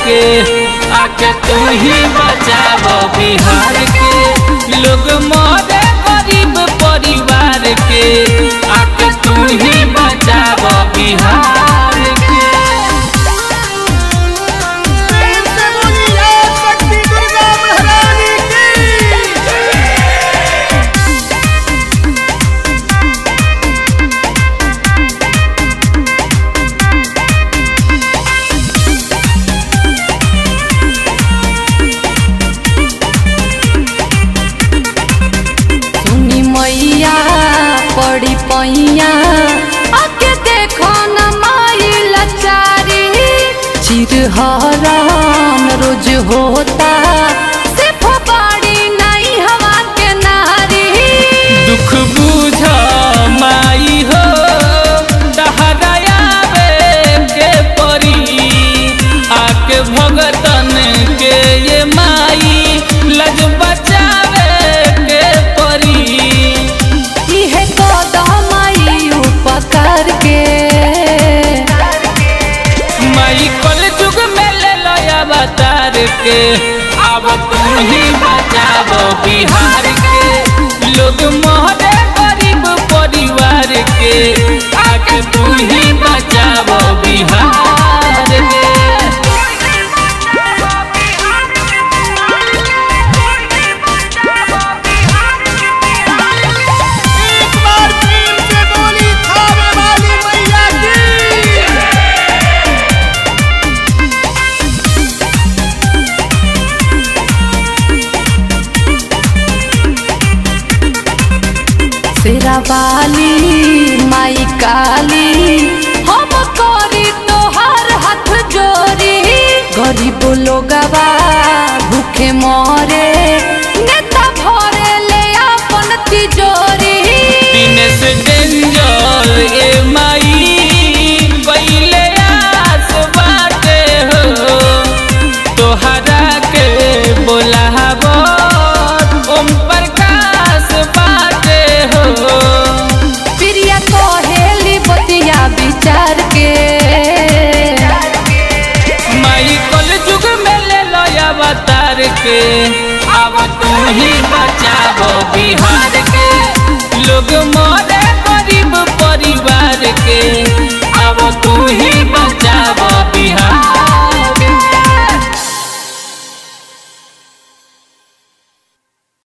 के आके तू ही बचाव बिहार के लोग मरे गरीब परिवार के आके तू ही बचाव बिहार के प्रेम से बोलिए शक्ति दुर्गा महारानी की सुनी मैया पड़ी पैया आके देखो न माई लचारी चिरहरण रोज होता सिर्फ बाड़ी नहीं हवा के नारी दुख बुझ माई हो दहरायावे के परी आके भगतन के ये माई लज बचावे के परी इहे कदम आई उपकार के माई कल जुग में ले लो अवतार के अब तुम ही बचाओ बिहार के लोग मोहरे गरीब परिवार के आके तू ही बचाओ बिहार के एक बार प्रेम से बोली खावे वाली मैया की शेरा वाली माई काली हम करी तोहार हाथ जोरी गरीब लोगवा भूखे मरे नेता भरे ले अपन तिजोरी दिनेश डेंजर ए माई कैले आस बाटे हो तोहरा के बोलाब ओम प्रकाश बाटे हो प्रिया कहेली बतिया विचार के माई कल जुग में ले लो अवतार के अब तू ही बचाबो बिहार के लोग मरे गरीब परिवार के अब तू ही